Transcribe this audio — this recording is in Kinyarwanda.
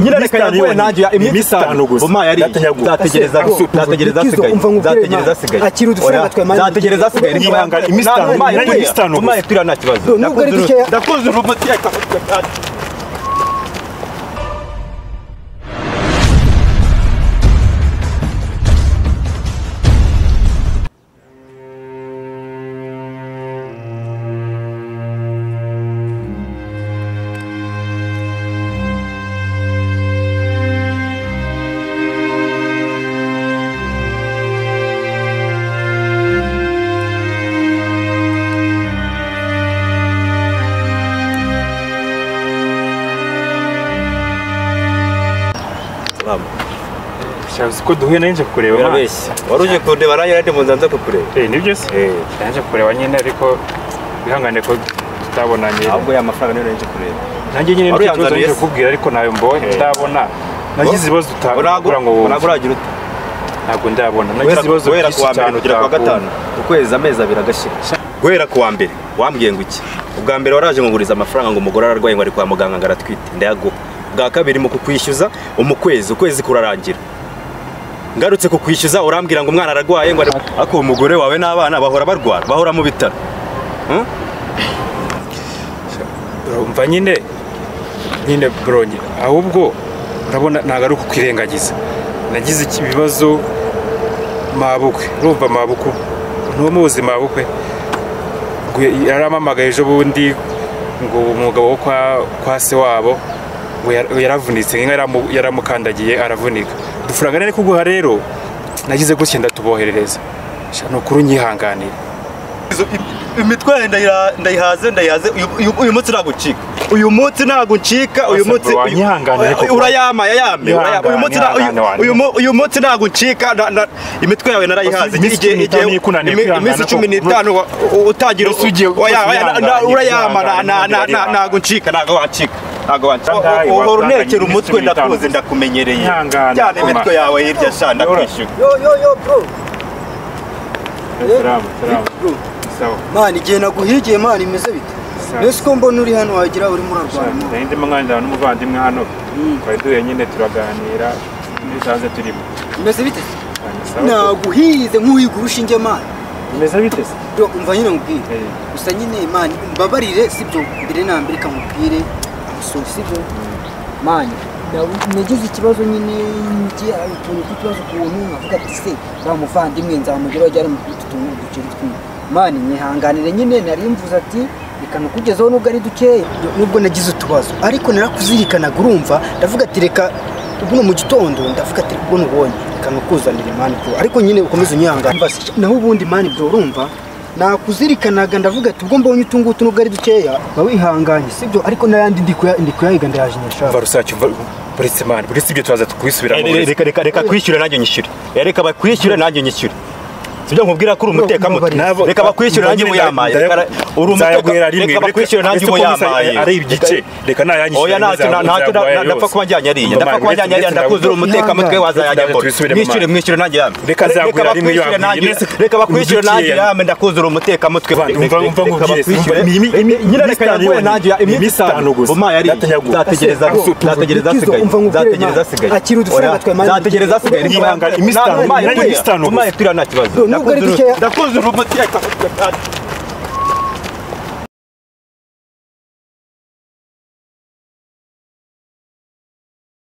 nyirareka yaguye nanjye iminsi itanu vuma yari nzategereza nzategereza asigaye nzategereza asigaye nzategereza asigaye niba yangana iminsi itanu vuma yari turiya nta kibazo ndakuze urubuti shabuzi ko duhuye nari nje kukureba urabeshya wari uje kundeba nanjye nari mu nzanza kukureba Eh, nibyo se Eh. nari nje kukureba nyine ariko wihangane ko tutabonanye ahubwo ya mafaranga niyo nari nje kureba nanjye nyine Wari nicyo kibazo yanzaniye nje se? kukubwira ariko nawe mbonye ndabona nagize ibibazo utabura ngo wumve uragura ute ntabwo ndabona nagize ibibazo guhera byinshi kuwa mbere cyane kugera kuwa utakumva. gatanu ukwezi amezi abiri agashira guhera kuwa mbere wambwiye ngo iki ubwa mbere waraje nguguriza amafaranga ngo umugore ararwaye ngo ari kwa muganga ngo aratwite ndayaguha ubwa kabiri mu kukwishyuza mu kwezi ukwezi kurarangira ngarutse kukwishyuza urambwira ngo umwana ararwaye ngo ari ariko uwo mugore wawe n'abana bahora barwara bahora mu bitaro urumva nyine nyine buronye ahubwo urabona ntabwo ari ukukwirengagiza nagize iki- ibibazo mabukwe urumva mabukwe ntumuzi mabukwe Ngo yarampamagaye ejo bundi ngo umugabo wo kwa, kwa se wabo ngo yara- yaravunitse inka yaramu- yaramukandagiye aravunika dufaranga nari kuguha rero nagize gutya ndatuboherereza Sha, ni ukuri unyihanganire imitware ndayihaze ndayihaze uyu munsi ntabwo ucika uyu munsi ntabwo ucika uyu Basa munsi bro, uyu- wanyihangane ariko. urayama yayame uraya- uyu munsi nta- uyu- Ihangane, ihangane, uyu mu- uyu munsi ntabwo ucika na- na- imitwe yawe narayihaze Iminsi Igihe- cumi n'itanu igihe- yikunaniye imi- kwihangana iminsi cumi ko- n'itanu wa- u- utangira Rwose ugiye- oya, oya, na- rwose na- wihanganye, urayama na- na- wihanganye, na- na- wihanganye. ntabwo uncika ntabwo wacika ntabwo wacika Ndangaye, uhora wahanganye unekera iminsi umutwe cumi n'itanu ndakuzi ndakumenyereye Ihangane, cyane koma. imitwe yawe hirya sha ndakwishyura yo yo yo bro salamu salamu sawa mani igihe naguhigiye mani imeze bite mbese uko mbona uri hano wagira urimo urarwara mo nari ndimo nganira n'umuvandimwe hano twari duhuye nyine turaganira n'ibisanzwe turimo imeze bite Sawa, naguhize nk'uhiga urushinge mani bimeze bite se bro umva nyine nkubwire Eh, gusa nyine mani mbabarire sibyo mbere na mbere kamubwire amusoro sibyo mani na- nagize ikibazo nyine njye hari utuntu tw'ikibazo ukuntu nkavuga ati se nta muvandimwe nzamugeraho jya mu utu tuntu duceri twinshi mani mwihanganire nyine nari mvuze ati reka nukugezeho nubwo ari dukeya nubwo nagize utubazo ariko narakuzirikanaga urumva ndavuga ati reka ubuno mu gitondo ndavuga ati reka ubuno ubonye reka nukuzanire mani bro ariko nyine ukomeze unyihangane naho ubundi mani bro urumva nakuzirikanaga ndavuga ati ubwo mbonye utu ngutu nubwo ari dukeya ba wihanganye sibyo ariko n'ayandi ndi kuya- ndi kuyahiga ndayaje umva nyashaka rusake umva buretse mani buretse ibyo turaza tukubisubiramo Eh, buretse reka reka reka kwishyure nanjye nyishyure Eh, reka bakwishyure nanjye nyishyure sibyo nkubwira ko uri umutekamutwe Nabo- reka bakwishyure nanjye Nzagenda- muyamaye nzaya- Reka- uri nzayaguhera umuteka rimwe reka bakwishyure nanjye uretse ko gusa ari muyamaye ibigice reka nayanyishyure oya ntacyo na- ntacyo na- na- ndapfa kuba njyanye ariya ndapfa kuba njyanye ariya ndakuzura umutekamutwe wazayajya mbona mwishyure mwishyure nanjye yame Reka nzagurira rimwe bakwishyure yambwiye. nanjye Mbese reka bakwishyure ubigiye nanjye yame. yame ndakuzura umutekamutwe Vandi, umva- umva nkubwire se, umva- imi- imi- nyine reka yaguye iminsi nanjye iminsi itanu gusa. vuma yari Ndatanyaguye. nzategereza nzategereza asigaye nzategereza asigaye akira udufaranga twa mani nzategereza asigaye niba yangana iminsi itanu Nta- umaye nta- turiya iminsi itanu gusa. umaye turiya nta kibazo Nubwo ari Ndakuzura- dukeya. ndakuzura umutekamutwe